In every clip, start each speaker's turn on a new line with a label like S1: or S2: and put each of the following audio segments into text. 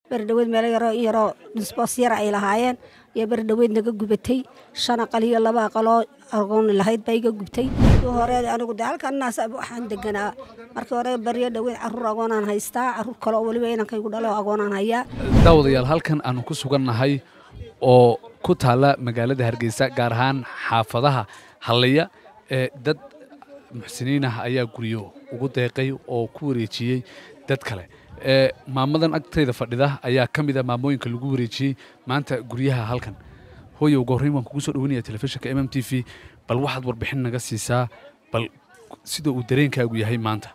S1: berdhaweyd meel yaroo in yaroo nisboos yar ay lahaayeen iyo berdhaweyd naga gubatay shan aqal iyo laba aqaloo argooni lahayd baa iga gubtay hore anigu de halkanaas waxaan deganaa markii hore baryo dhaweyd caruur agoonaan haystaa caruur kale oo weliba inankaygu dhalo agoonaan hayaa
S2: daawadayaal halkan aanu ku sugannahay oo ku taalla magaalada hargeysa gaar ahaan xaafadaha hallaya ee dad muxsiniin ah ayaa guryo ugu deeqay oo ku wareejiyey dad kale ee maamadan agtayda fadhida ayaa ka mid a maamooyinka lagu wareejiyey maanta guryaha halkan hooye ugu horreyn waan kugu soo dhaweynaya telefishinka m m t v bal waxaad warbixin naga siisaa bal sida uu dareenkaagu yahay maanta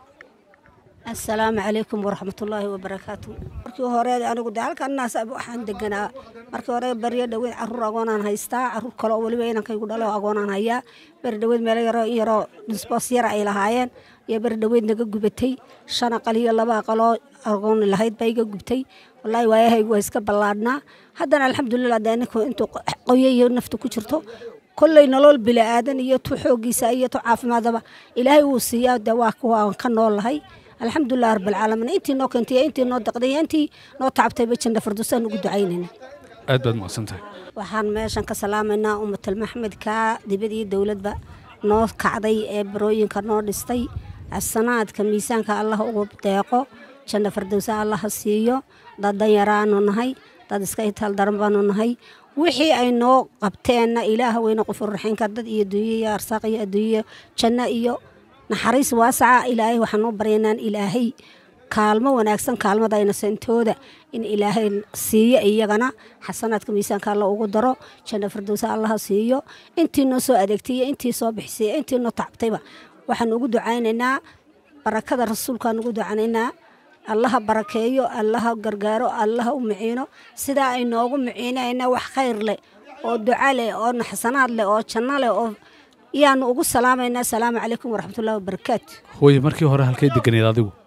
S1: assalaamu calaykum waraxmatullaahi wabarakaatu markii hore anigu de halkanaas waxaan deganaa markii hore baryo dhaweyd caruur agoonaan haystaa caruur kale oo weliba inankaygu dhalo agoonaan hayaa berdhaweyd meel yaroo in yaroo nisboos yar ay lahaayeen iyo berdhaweyd naga gubatay shan aqal iyo laba aqaloo argooni lahayd baa iga gubtay wallaahi waayahaygu waa iska ballaadhnaa haddana alxamdulilah de ninku intuu qoyo iyo nafta ku jirto kolley nolol bila'aadan iyo tu xooggiisa iyo tu caafimaadaba ilaahay wuu siiyaa de waa kuwaan ka noolahay alxamdulilah rabbilcaalamiin intii noo keentay intii noo daqday intii noo tacabtayba janna firdowsaan ugu ducaynayna
S2: aad baad mahadsan tahay
S1: waxaan meeshan ka salaamaynaa ummatal maxmedka dibad iyo dowladba noo kacday ee barooyinka noo dhistay sanaadka miisaanka allah ugu deeqo janna firdowsa allaha siiyo dad danyaraanu nahay dad iska itaal daran baanu nahay wixii ay noo qabteenna ilaah weyne qofurraxiinka dad iyo duuye iyo arsaaq iyo adduunye janno iyo naxariis waasaca ilaahay waxaan noo baryanaan ilaahay kaalmo wanaagsan kaalmadayna sentooda in ilaahay siiyo iyagana xasanaadka miisaanka alla ugu daro janna firdowsa allaha siiyo intii noo soo adeegtay iyo intii soo bixisay intii noo tacabtayba waxaan ugu ducaynaynaa barakada rasuulkaan ugu ducanaynaa allaha barakeeyo allaha gargaaro allaha u miciino sidaa ay noogu miciinayna wax khayr leh oo duca leh oo naxsanaad leh oo janno leh oo yaanu ugu salaamaynaa asalaamu calaykum waraxmatullahi wabarakaatu
S2: hooye markii hore halkay deganeed adigu